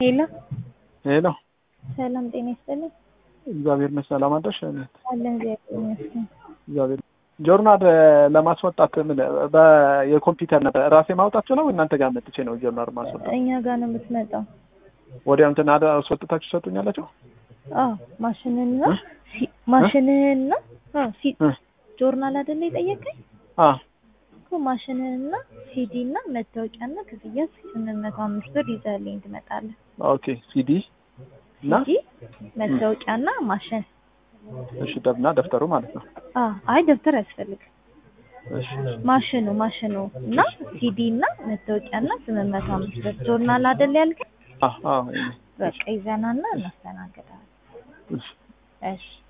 ሄሎ ሄሎ ሰላም ጤና ይስጥልኝ። እግዚአብሔር ይመስገን። ሰላም አደርሽ? እኔት አለን እግዚአብሔር ይመስገን። እግዚአብሔር ጆርናል ለማስወጣት ምን በ- የኮምፒውተር ነበር ራሴ ማውጣት ነው እናንተ ጋር መጥቼ ነው ጆርናል ማስወጣት? እኛ ጋር ነው የምትመጣው። ወዲያው እንትን አደ አስወጥታችሁ ሰጡኛላችሁ? አዎ ማሽንህና እ? ሲ- ማሽንህና አዎ ሲ- እ? ጆርናል አይደለ የጠየቀኝ አ እኮ ማሽንህና ሲዲ እና መታወቂያና ክፍያ ስምንት መቶ አምስት ብር ይዘህልኝ ትመጣለህ። ኦኬ ሲዲ እና ሲዲ መታወቂያና ማሽን። እሺ ደብና ደብተሩ ማለት ነው። አዎ አይ ደብተር ያስፈልግ እሺ ማሽኑ ማሽኑ እና ሲዲ እና መታወቂያና ስምንት መቶ አምስት ብር ጆርናል አይደል ያልከኝ? አ አ በቃ ይዘናና እናስተናግዳለን። እሺ እሺ